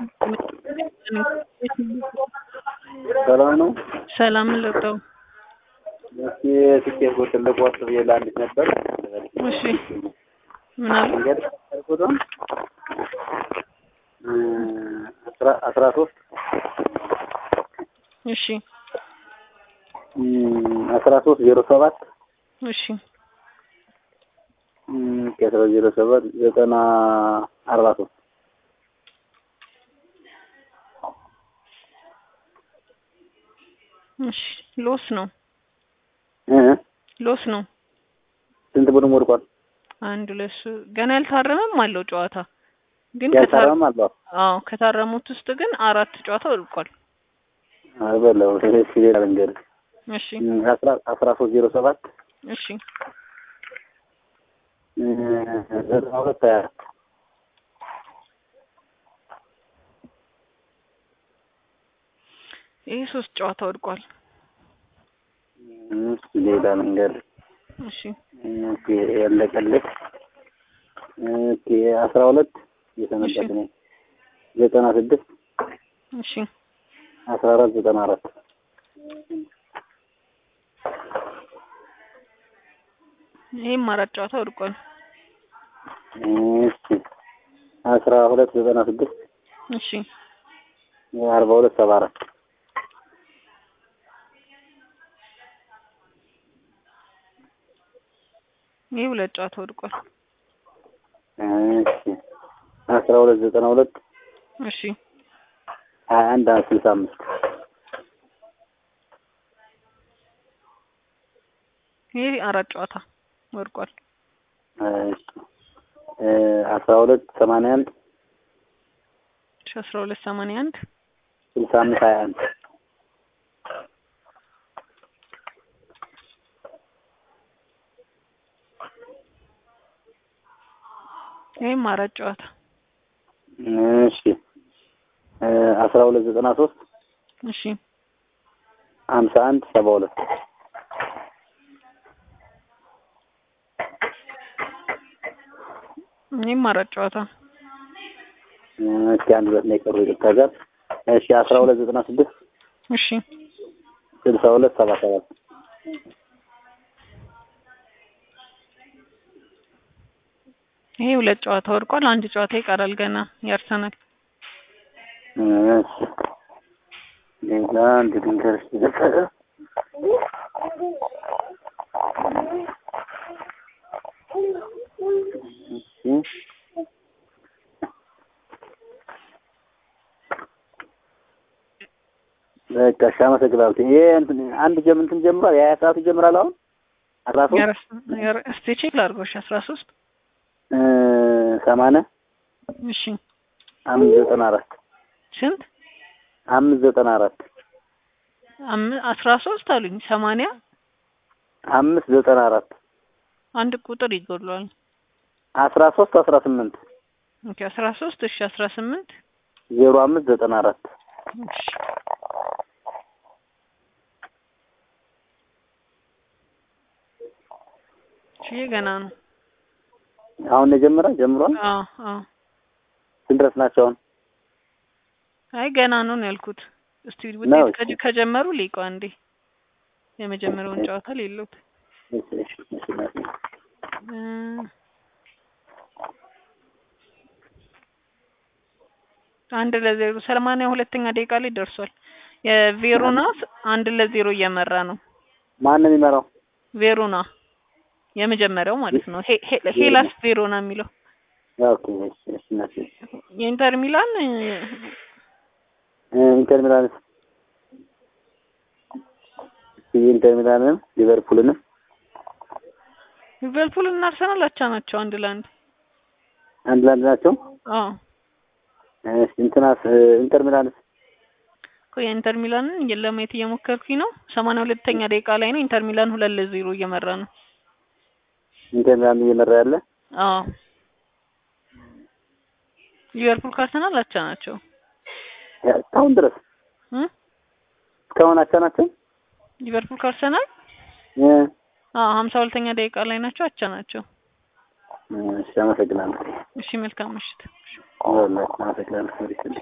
ሰላም ነው። ሰላም ልርዳው። እስኪ ትኬት ትልቅ ወስድ የላንድ ነበር። እሺ ምን አሉ? መንገድ ቁጥር አስራ ሶስት እሺ አስራ ሶስት ዜሮ ሰባት እሺ ከአስራ ዜሮ ሰባት ዘጠና አርባ ሶስት እሺ ሎስ ነው ሎስ ነው። ስንት ቡድን ወድቋል? አንድ ሁለት ሶ- ገና ያልታረመም አለው ጨዋታ ግን ከታረ- ያልታረም አለው አዎ ከታረሙት ውስጥ ግን አራት ጨዋታ ወድቋል። በለው እሺ ሌላ መንገድ እሺ አስራ አስራ ሶስት ዜሮ ሰባት እሺ ዘጠና ሁለት ሀያ አራት ይህ ሶስት ጨዋታ ወድቋል። እሺ ሌላ መንገድ እሺ ኦኬ ያለቀልህ ኦኬ አስራ ሁለት የተመለሰ ነው ዘጠና ስድስት እሺ አስራ አራት ዘጠና አራት ይህም አራት ጨዋታ ወድቋል። እሺ አስራ ሁለት ዘጠና ስድስት እሺ አርባ ሁለት ሰባ አራት ይህ ሁለት ጨዋታ ወድቋል። እሺ አስራ ሁለት ዘጠና ሁለት እሺ ሀያ አንድ ስልሳ አምስት ይህ አራት ጨዋታ ወድቋል። እሺ አስራ ሁለት ሰማንያ አንድ እሺ አስራ ሁለት ሰማንያ አንድ ስልሳ አምስት ሀያ አንድ ይህም አራት ጨዋታ እሺ አስራ ሁለት ዘጠና ሶስት እሺ ሀምሳ አንድ ሰባ ሁለት ይህም አራት ጨዋታ እስኪ አንድ ሁለት ነው የቀሩ ይቅርታ ጋር እሺ አስራ ሁለት ዘጠና ስድስት እሺ ስልሳ ሁለት ሰባ ሰባት ይሄ ሁለት ጨዋታ ወድቋል። አንድ ጨዋታ ይቀራል ገና ያርሰናል። እሺ ሌላ አንድ ድንገር ሲዘፈረ በቃ እሺ አመሰግናለሁ። ይሄ እንትን አንድ ጀም እንትን ጀምሯል። የሀያ ሰዓቱ ይጀምራል አሁን አስራ ሶስት ያርስ- ያር- እስቲ ቼክ ላድርገው። እሺ አስራ ሶስት ሰማንያ እሺ አምስት ዘጠና አራት ስንት አምስት ዘጠና አራት አም- አስራ ሶስት አሉኝ ሰማንያ አምስት ዘጠና አራት አንድ ቁጥር ይጎድለዋል። አስራ ሶስት አስራ ስምንት ኦኬ አስራ ሶስት እሺ አስራ ስምንት ዜሮ አምስት ዘጠና አራት እሺ እሺ ይሄ ገና ነው። አሁን ነው የጀመረ ጀምሯል። አዎ አዎ ስንት ድረስ ናቸው አሁን? አይ ገና ነው ነው ያልኩት። እስቲ ነው ውጤት እሺ። ከጀ- ከጀመሩ ሊቋ እንዴ የመጀመሪያውን ጨዋታ ሌሎት እሺ እሺ እሺ እናቴ። እ አንድ ለዜሮ ሰማንያ ሁለተኛ ደቂቃ ላይ ደርሷል። የቬሮና አንድ ለዜሮ እየመራ ነው። ማን ነው የሚመራው? ቬሮና የመጀመሪያው ማለት ነው። ሄ- ሄ- ሄላስ ቬሮና የሚለው ኦኬ እሺ እሺ እናቴ። የኢንተር ሚላን እ፣ እ ኢንተር ሚላንስ የኢንተር ሚላንም ሊቨርፑልንም ሊቨርፑል እና አርሰናል አቻ ናቸው አንድ ለአንድ። አንድ ለአንድ ናቸው። አዎ እሺ እንትናስ እ ኢንተር ሚላንስ እኮ የኢንተር ሚላንን ለማየት እየሞከርኩኝ ነው። ሰማንያ ሁለተኛ ደቂቃ ላይ ነው። ኢንተር ሚላን ሁለት ለዜሮ እየመራ ነው። ኢንተር ሚላን እየመራ ያለ አዎ ሊቨርፑል ከአርሰናል አቻ ናቸው ያ- እስካሁን ድረስ እ እስካሁን አቻ ናቸው። ሊቨርፑል ከአርሰናል እ አዎ ሀምሳ ሁለተኛ ደቂቃ ላይ ናቸው። አቻ ናቸው። እሺ አመሰግናለሁ። እሺ መልካም ምሽት። ወላሂ አመሰግናለሁ።